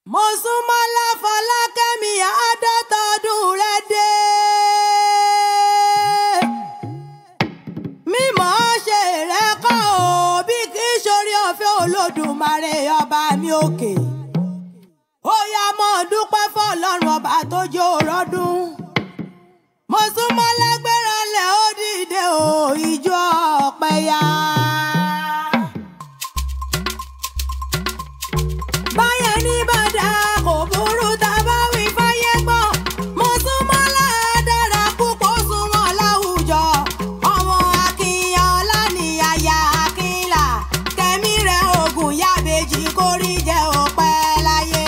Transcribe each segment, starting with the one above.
mo sún mọ́ láfọlákẹ́mi àádọ́tọ̀ọ́dún rẹ̀ dé. mímọ́ ṣe rẹ̀ kọ́ ò bí kì í ṣorí ọ̀fẹ́ olódùmarè ọba mi òkè. ó yá mọ́ dúpẹ́ fọlọ́run ọba tó jó rọ́dún. mo sún mọ́ lágbára lẹ̀ ó dìde ò ìjọ ọ̀pẹ ya. báyẹn ní bàdà kò burú tá a bá wí fáyé gbọ́. mo sún mọ́ ládàra púpọ̀ sún wọn láwùjọ. ọmọ akínyàn lánìyàyà akínlà kẹ́mi rẹ̀ ogun yábẹ́jì kórí jẹ́ òpẹ́ láyé.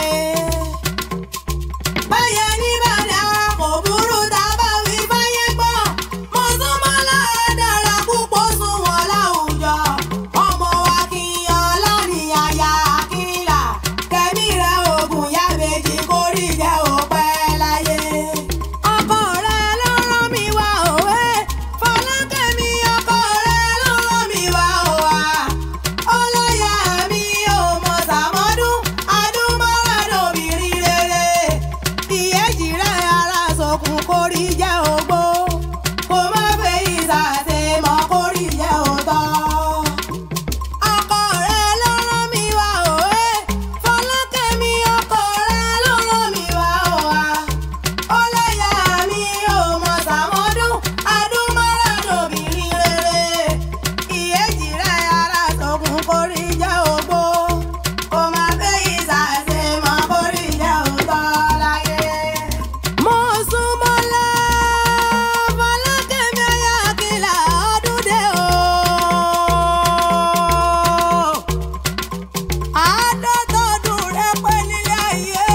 báyẹn ní bàdà kò burú tá a bá wí fáyé gbọ́. mo sún mọ́ ládàra púpọ̀ sún wọn láwùjọ. ọmọ akínyàn lánìyàyà akínlà kẹ́mi rẹ̀ ogun yábẹ́jì kórí jẹ́ òpẹ́ láyé. ọkọ rẹ ló rán mi wá òwe fọlákẹ́mi ọkọ rẹ ló rán mi wá òwà. ọlọ́yà mi ò mọ̀ sàmọ́dún adúmọ́ràdọ́bìnrin rere. ìyẹ́jì rẹ̀ ara sọkùn kórí jẹ́ ògbó. kò má fẹ́ ìsàsè mọ́ kórí jẹ́ òtọ́ ọkọ rẹ ló rán mi wá òwe fọlákẹ́mi ọkọ rẹ ló rán mi wá òwà ọlọ́yà mi ò mọ̀ sàmọ́dún adúmọ́ràdọ́bìnrin rere ìyẹ́jì rẹ ara sọ̀kùn kórí jẹ́ ògbó kò má fẹ́ ìsàsè mọ́ kórí jẹ́ òtọ́ láyé. mo sún mọ́lá fọlákẹ́mi ayákìlá ọdún dé o àádọ́tọ̀ọdún rẹ pẹ́ nílé ayé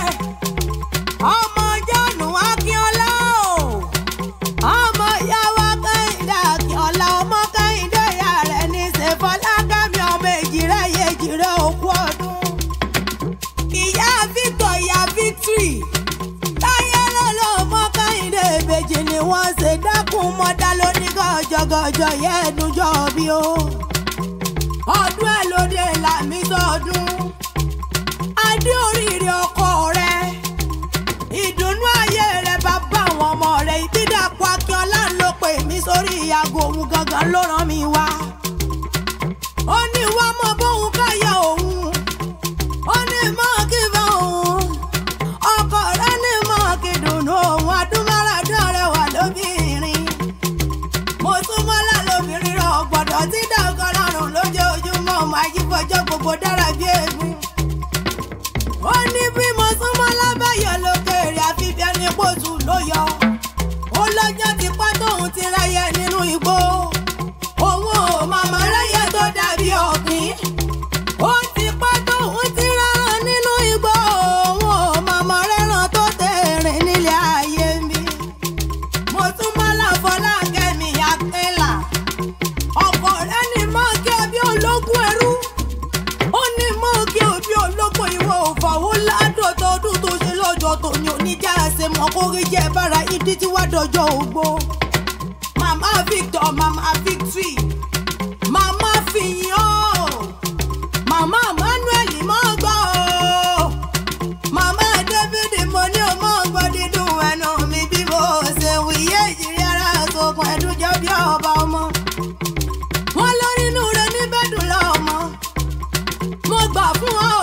ọmọ jọ́nù akínọlá o ọmọ ìyàwó kẹ́hìndé akínọlá ọmọ kẹ́hìndé ìyá rẹ̀ ní ṣèfọlákẹ́mi ọmọ èjìrẹ́ yejìrẹ́ òkú ọdún ìyá victor ìyá victory táyé lọ́lọ́ ọmọ kẹ́hìndé ìbejì ni wọ́n ṣe dákun mọ́dá lóníkọ̀ọ́jọ́gọ́jọ́ yẹ́ ẹ̀dúnjọ́ bí o ọdún ẹ lóde làmì sọdún adé oríire ọkọ rẹ ìdùnnú ayé rẹ bàbá àwọn ọmọ rẹ ìbídàpọ̀ akínọlá ló pè mí sórí ìyàgò òun gangan ló rán mi wá ó ní wá mọ bóun káyà òun ó ní mọ kí bá òun ọkọ rẹ ní mọ kí dùnnú òun adúmọ̀ràdán rẹ wà lóbìnrin mo tún mọ́lá lóbìnrin rẹ̀ ọ̀gbọ̀dọ̀ tí dàgbà lọ́rùn lójoojúmọ́ ọmọ ajífọjọ́ gbogbo dára bí egun. ó ní bí mo tún mọ́lá báyọ̀ lókèrè àfi bí ẹni pòtù ló yọ. ó lọ́jọ́ ti pẹ́ tóun ti ráyẹ nínú igbó. òun ò màmá ráyẹ tó dàbí ọ̀gbìn. ó ti pẹ́ tóun ti rárán nínú igbó. òun ò màmá rẹ́ràn tó tẹ̀rìn nílé ayé mi mo tún mọ́ láfọlá kẹ́mi akínlà ọkọ rẹ ní mọ́ kí ọbí ológun ẹrú ó ní mọ́ kí ọbí ológun ìwọ òfàwọ́ ládọ́tọ̀ ọdún tó ṣe lọ́jọ́ tó ní oníjà ẹsẹ̀ mọ́ kó rí jẹ́ bára ìdí tí wàá dọjọ́ ògbó màmá victor màmá victory màmá fìyàn màmá emmanuel mọ́ gbọ́ o màmá david mo ní o mọ gbọ́ dídùn ẹnu mi bí mo ṣe wíyé ìjírí ara sókun ẹdúnjọ bí ọba ọmọ wọn lọ nínú rẹ níbẹdùn lọmọ mo gbà fún ọ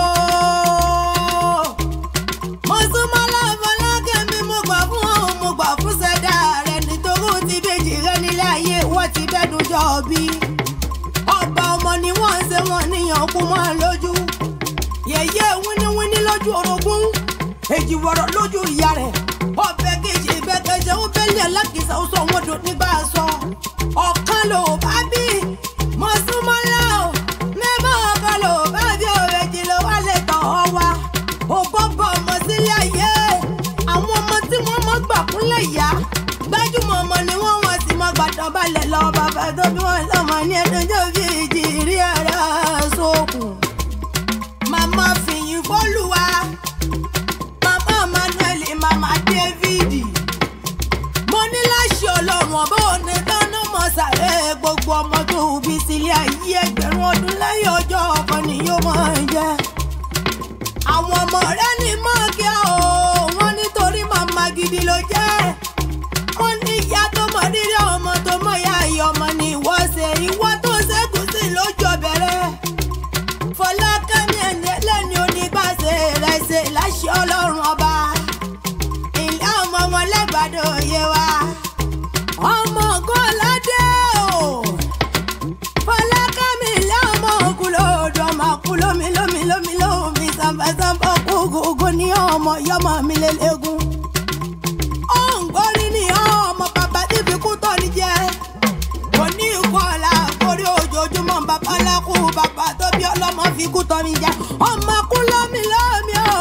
o mo súnmọ́ láfọlákẹ́ mi mo gbà fún ọ mo gbà fún ṣẹ̀dá rẹ nítorí ó ti bèjì rẹ nílé ayé wọ́n ti bẹ́dùn jọ bí ọba ọmọ ni wọ́n ń ṣe wọn níyàn kú mọ́ lójú yẹ̀yẹ́ wíníwíní lójú orogún èjì wọ̀rọ̀ lójú ìyá rẹ̀ ọbẹ̀ kejì ìbẹ́kẹjẹ ó bẹ́lẹ̀ alákìsà ó sọ wọn dùn nígbà sọ ọ̀kan ló bá bí mọ̀súmọ́lá o mẹ́fà ọ̀kan ló bá bí òrèjì ló wá lè tọ̀ ọ́ wa ò bọ́bọ̀ ọmọ sílé ayé àwọn ọmọ tí wọ́n mọ́ gbà kúnlẹ̀ yá gbájúmọ̀ ọmọ ni wọ́n wọ́n sì mọ́ gbàdán balẹ̀ lọ bàbá tó bí wọ́n lọ́mọ ní ẹ̀dọ́jọ́ bíi ìjì rí ara sókun màmá fìyìn fọlùwà màmá manuel màmá david mo ní láṣẹ ọlọ́run ọba òní dáná mọ́ sàrẹ́ gbogbo ọmọ tó bí sílé ayé ẹgbẹ̀rún ọdún lẹ́yìn ọjọ́ ọkọ ni yóò máa jẹ́ àwọn ọmọ rẹ ní mọ́ọ̀kì o wọ́n nítorí màmá gidi ló jẹ́ wọ́n ní ìyá tó mọ rírì ọmọ tó mọ ìyá ìyá ọmọ ni ìwọ ṣe ìwọ tó ṣẹ́kù sí lójó bẹ̀rẹ̀ fọlákẹ́mi ẹni ẹlẹ́ni onígbàṣe rẹ̀ ṣe láṣẹ ọlọ́run ọba ìlà ọmọ wọn lẹ́gbàdo òye wa ọmọ gọ́ládé o fọlákẹ́mi ilé ọmọ òkú lòdù ọmọ kú lómi lómi lómi lómi sàmbàsàmbà kúkú ní ọmọ yọmọ mi lélẹ́gùn òǹgbórí ni ọmọ bàbá tí fi kú tọ́ ni jẹ́ kò ní ìkọlà torí ojoojúmọ́ bàbá lákú bàbá tó bí ọlọ́mọ fi kú tọ́ mi jẹ́ ọmọ kú lómi lómi o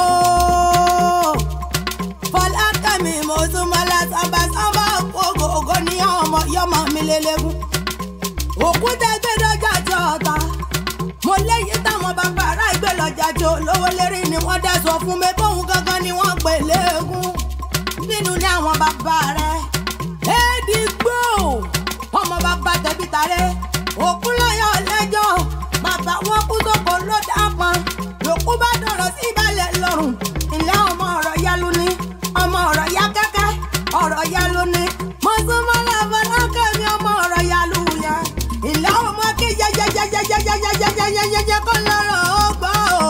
fọlákẹ́mi mo súnmọ́ lásàbà sábà kókòkò ní ọmọ yọmọ mi lélẹ́gùn òkúta gbé dọ́jà jọ ọ̀tá mo léyìí táwọn bàbá ará ìgbé lọ́jà jọ lówó lérí ni wọ́n dá sọ fún mi bóun gangan ni wọ́n pè léegun nínú ní àwọn bàbá rẹ̀ éèdìgbò ọmọ bàbá tẹ̀bí tarẹ́ òkú lọ́yọ̀ lẹ́jọ́ bàbá wọn kú sóko ló dápọn lòkú bá dọ̀rọ̀ sí ìbàlẹ̀ lọ́rùn ilé ọmọ ọ̀rọ̀ yalu ni ọmọ ọ̀rọ̀ ya kẹ́kẹ́ ọ̀rọ̀ yalu ni mọ̀sánmọ́lá fọlákẹ́mi ọmọ ọ̀rọ̀ yalu yẹn ilé ọmọ kí yẹyẹyẹyẹyẹyẹyẹyẹyẹ kọ́ lọ́rọ̀ ó gbọ́ o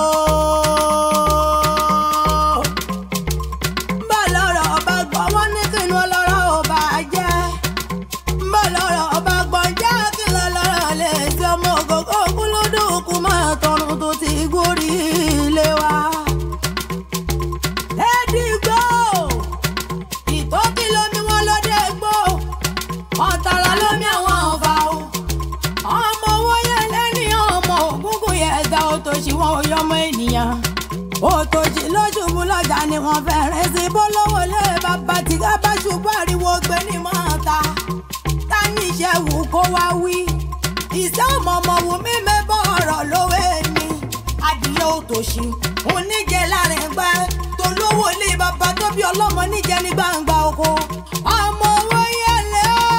bá lọ́rọ̀ ọba gbọ́ wọ́n ní kí inú ọlọ́rọ̀ ọba jẹ́ bá lọ́rọ̀ ọba gbọ́ jẹ́ kí lọ́rọ̀ lè ṣe ọmọ ògógó kúlódù kú máa tọrùn tó ti gorí ilé wa. Ẹ̀dìgbò ìtókì lomi wọn lóde gbò ọ̀tàrà lomi àwọn ọ̀fà o ọmọ owó yẹn lẹ́ni ọmọ ògúngún yẹn ẹ̀dá òtòṣì wọn ò yọmọ ènìyàn òtòjì lójúbú lọ́jà ni wọ́n fẹ́rẹ̀ sí bólówó lé bàbá tí ká bá ṣubú ariwo gbé ní mọ́ta ta ní iṣẹ́ wù kó wá wí ìṣẹ́ ọmọọmọ wù mí mẹ́bọ̀ ọ̀rọ̀ lówó mi adìyẹ òtòṣì oníjẹ láàrin gbẹ tó lówó lé bàbá tó bí ọlọ́mọ níjẹ ní gbangba oko ọmọ owó yẹlẹ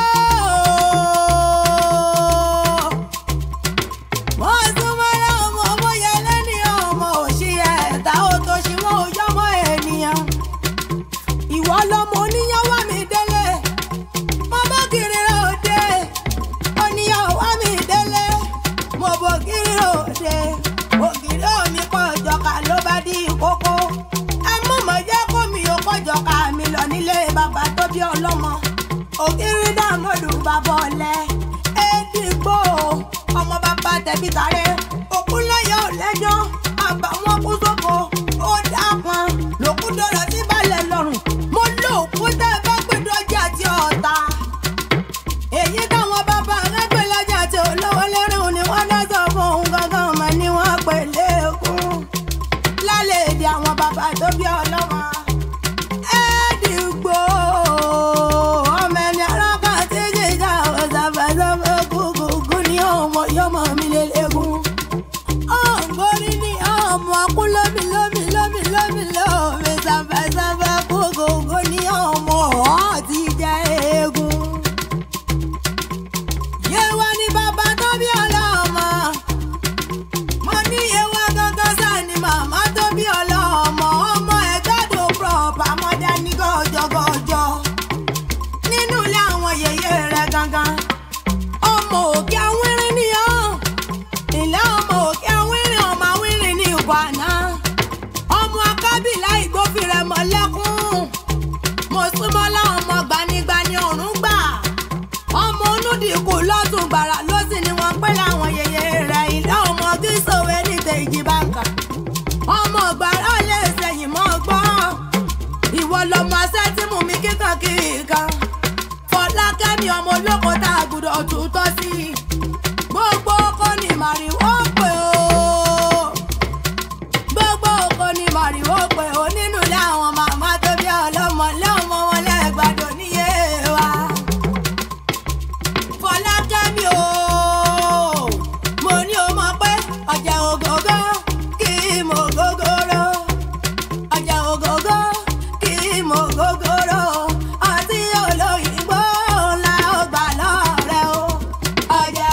ooo wọ́n súnmọ́ ọmọ ọmọ yẹn lẹ́ni ọmọ òṣì ẹ̀ta ó tó ṣì wọ́n ò yọmọ ènìyàn. ìwọ lọmọ oníyàn wá mi délé mo bọ́ kiri òde oníyàn wá mi délé mo bọ́ kiri òde ògiri omi kọ́ ìjọka ló bá di kókó ẹ mú mọ̀ jẹ́ kó mi ò kọjọka mi lọ nílé bàbá tó bí ọlọ́mọ ògiri dàmọ́dù bàbá ọ̀lẹ́ ẹ̀ẹ́dìgbò ọmọ bàbá tẹ̀bí tàrẹ́ òkú lẹ́yọ̀ lẹ́jọ́ àbàwọ́n kú sóko ó dápọn lòkú dọ̀rọ̀ sí balẹ̀ lọ́rùn mo lò òkú tẹ́ ẹ bá gbé dọ́jà tí ọ̀tá èyí táwọn bàbá rẹ̀ gbé lọ́jà tí olówó lẹ́rìn ni wọ́n dá sọ fún òun gangan mọ̀ ni wọ́n pè léegun lálẹ́ èdè àwọn bàbá tó bí ọlọ́mọ ẹ̀ẹ́dìgbò ọmọ ẹni arákà tí jìjà ọ̀sàfẹ́sàfẹ́ gúgúgú ní ọmọ yọmọ mi lélẹ́gùn. ọ̀gbọ́n ní ọmọ kú lómi lómi lómi lómi lómi sàfẹ́sàfẹ́ gúgúgú ní ọmọ ọ̀ ti jẹ́ eégún. yéwá ní bàbá tó bí ọlọ́mọ mo ní yewa gangan sáà ni màmá tó bí ọlọ́mọ ọmọ ẹ̀gbádùn prọ̀pà mọ́dá ní gọ́jọ́gọ́jọ́ nínú ilé àwọn yèyé rẹ̀ gangan ọmọ òkè awínrín ni ọ́ ilé ọmọ òkè awínrín ọmọ awínrín ní ìwànà ọmọ akábìlà ìgbófinrẹ̀ mọ́lẹ́kùn mo súnmọ́ láwọn ọmọ gbanigbani ọ̀run gbà ọmọ onúdìkú lọ́tún gbàrà lọ́sìn ni wọ́n pẹ́ láwọn yèyé rẹ̀ ilé ọmọ gíṣòwé ní tèjì báńkà ọmọ gbàrà lè sẹ́yìn mọ́ gbọ́ ìwọ lọmọ sẹ́tìmù mi kíkan kíkan fọlákẹ́mi ọmọ olóko tá a gbúdọ̀ túntọ́ sí i gbogbo oko ni màrìwò pé o gbogbo oko ni màrìwò pé o nínú ilé àwọn màmá tó bí ọlọ́mọ lọ́mọ wọn lẹ́gbàdo níyé wa fọlákẹ́mi o mo ní o mọ̀ pé ọjà ògógó kì í mọ gógóró ọjà ògógó kì í mọ gógóró ọtí olóyìnbó ńlá ó gbà lọ́rẹ́ o ọjà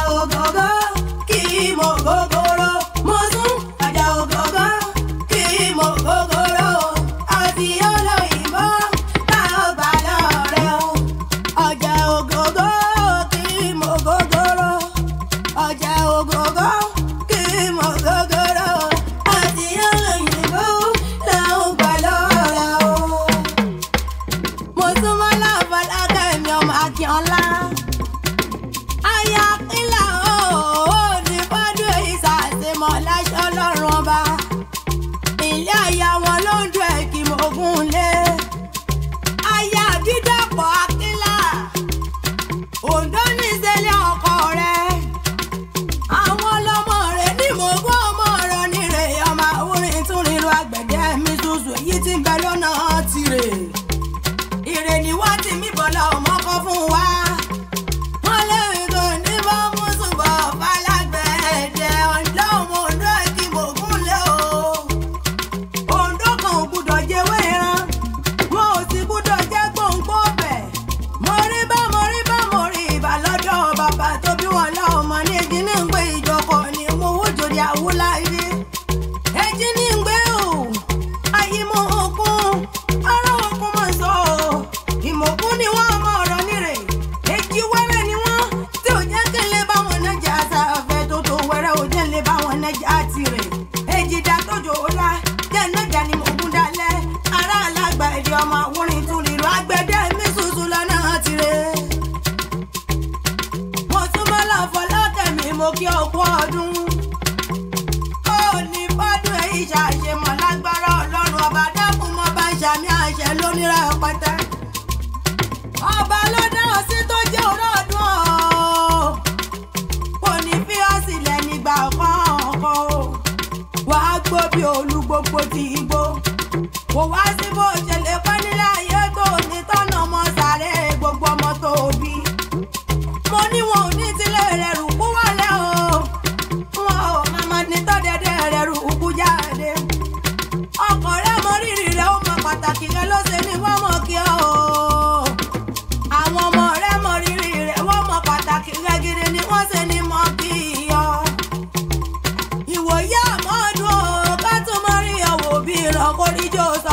nílé aya wọn ló ń dún ẹ̀kí mọ́gún lé aya dídàpọ̀ akínlá òǹdó ní ìṣẹ̀lẹ̀ ọkọ rẹ̀ àwọn ọlọ́mọ rẹ̀ ní mọ́gún ọmọ ọ̀rọ̀ nírè ọmọ orin tún nílò àgbẹ̀dẹ mi ṣoṣo èyí tí ń bẹ lọ́nà tirè ìrè ni wọ́n ti mí bọ́lá ọmọ kan fún wa wọ́n lẹ́yìn tó ní bá mú ṣùgbọ́n falágbẹ̀ẹ́dẹ ọ̀dọ́ ọmọ òǹdó ẹ̀kí mọ́gún lé o òǹdó kan ò gbúdọ̀ jẹ́wé ẹran wọn ò sì gbúdọ̀ jẹ́ gbòǹgbò bẹ̀. mo rí bá mo rí bá mo rí ìbà lọ́dọ̀ bàbá tó bí wọn lọ́mọ ní èjì ní ń gbé ìjọkọ̀ ni mo wó jòdì àwòláyé. èjì ní ń gbé o ayé mo òkun ará òkun mọ̀ sọ o ìmọ̀kún ni wọ́n mọ ọ̀rọ̀ nírè èjì wẹ́rẹ́ ni wọ́n tí ò jẹ́ kí n lè bá wọn nájà sáfẹ́ tó tó wẹ́rẹ́ ò jẹ́ n lè bá wọn nájà tirẹ̀ èjì dá tójò ọ̀la jẹ́ nájà ni mo gún dalẹ̀ ará alágbà èdè ọmọ àwòrán tún lílo agbẹ̀dẹ mi ṣoṣo lọ́nà tirẹ̀ mo tún bọ́ lọ fọlọ́kẹ̀mí mo kí ọkú ọdún ó ní bọ́dún èyí ṣàṣemọ̀ lágbára ọlọ́run ọba dákun mọ́ bá ń ṣàmì àṣẹ lónírà pátá ọba ló dá ọ sí tó jẹ́ òró ọdún ọ̀ kò ní fi ọ́ sílẹ̀ nígbà kọ̀ọ̀kan o wàá gbó bí olú gbogbo ti igbó kò wá sí bó ṣe lè pẹ́ nílé ayé tó ní tọ́nà ọmọ sàré gbogbo ọmọ tó bí mo ní wọn ò ní tilẹ̀ rẹ̀ rù kú wálé o wọn ò màmá ní tọ́dẹ̀dẹ̀ rẹ̀ rù kú jáde ọkọ̀ rẹ̀ mọ rírì rẹ̀ ó mọ pàtàkì rẹ̀ ló ṣe ní wọ́n mọ̀ kí ọ́ o àwọn ọmọ rẹ̀ mọ rírì rẹ̀ wọ́n mọ pàtàkì rẹ̀ gidi ni wọ́n ṣe ní mọ́ kí ọ́ ìwòye àmọ́dún o ká tún mọ́ rí ọ̀wọ́ bí ìrànkóríjó sọ